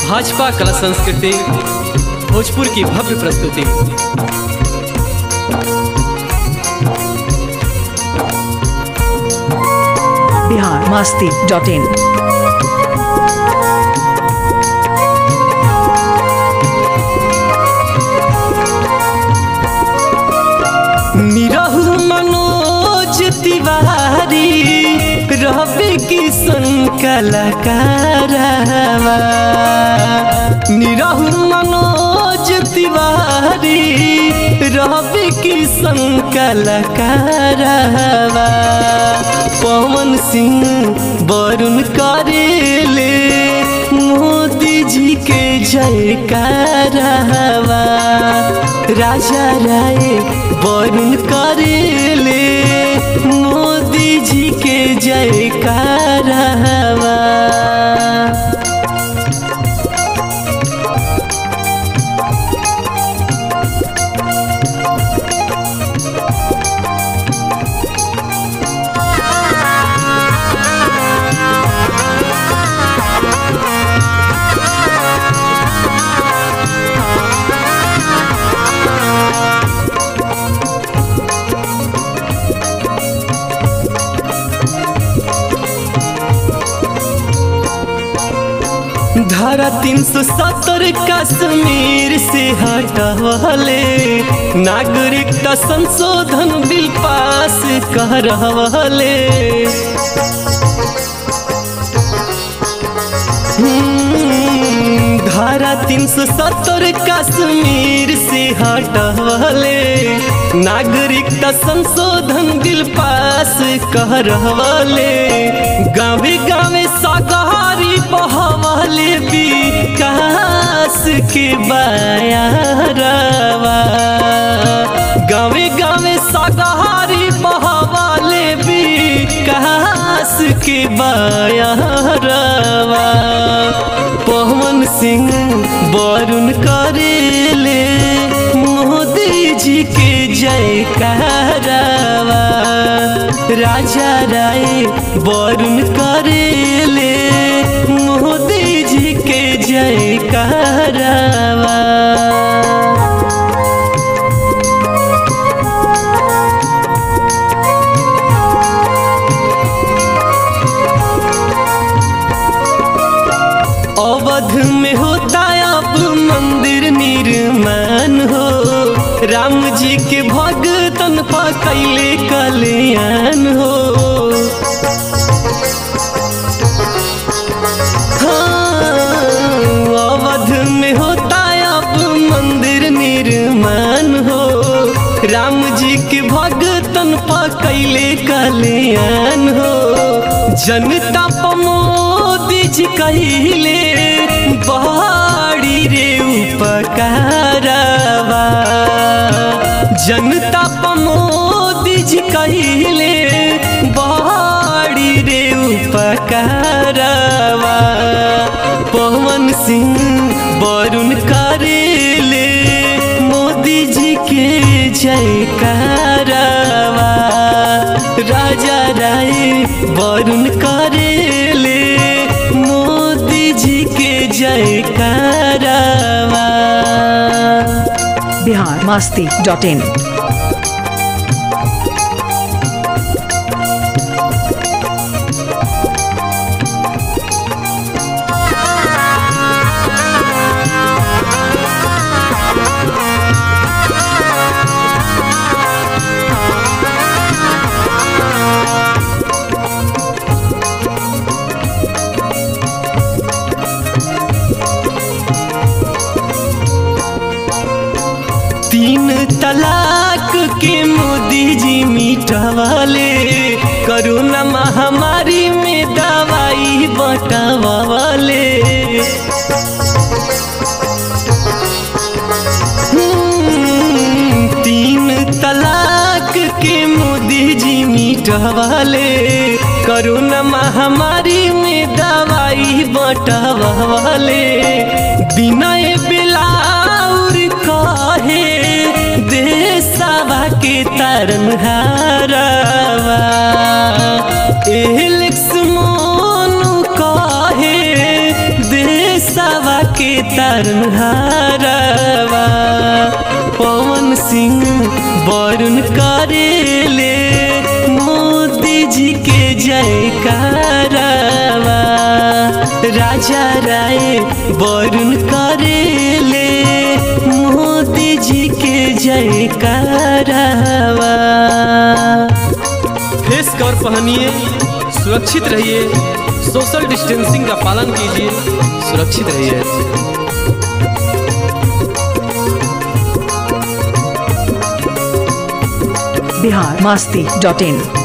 भाजपा कला संस्कृति भोजपुर की भव्य प्रस्तुति बिहार मस्ती डॉट इन निरहु मनोज तिवारी रवि किशन कलाकारवा निरहु मनोज तिवारी रवि किशन कलाकारवा पवन सिंह वरुण करेले मोदी जी के जयकारवा राजा राय वरुण करेले मोदी जी के जयकारवा धारा तीन सौ सत्तर कश्मीर से हटवले नागरिकता संशोधन बिल पास करवले हम्म, धारा तीन सौ सत्तर कश्मीर से हटवले नागरिकता संशोधन बिल पास करवले गावे गावे शाकाहारी बहवले विकास के बायारवा गावे गावे शाकाहारी बहवले विकास के बायारवा पवन सिंह वरुण करेले मोदी जी के जयकारवा राजा राय वरुण करेले मोदी जी के जयकारवा अवध में होता अब मंदिर निर्माण हो राम जी के भगतन पकैले कल्याण हो हाँ, अवध में होता अब मंदिर निर्माण हो राम जी के भगतन पकैले कल्याण हो जनता पमोदी जी कहिले बहाड़ी रे उपकारवा जनता पमोदी जी कहिले बहाड़ी रे उपकारवा पवन सिंह वरुण करेले मोदी जी के जयकारवा राजा राय वरुण करेले मोदी जी के जयकारवा बिहार मस्ती डॉट इन तीन तलाक के मोदी जी मिटवाले कोरोना महामारी में दवाई बटवाले हम्म, तीन तलाक के मोदी जी मिटवाले कोरोना महामारी में दवाई बटवाले बिनय बिलाउर कहे देशवा के तरन हारवा एलेक्स मोनू कहे देशवा के तरनहारवा पवन सिंह वरुण करेले मोदी जी के जयकारवा राजा राय वरुण करेले मोदी जी के जयकारवा फेस कवर पहनिए सुरक्षित रहिए सोशल डिस्टेंसिंग का पालन कीजिए सुरक्षित रहिए बिहार मस्ती डॉट इन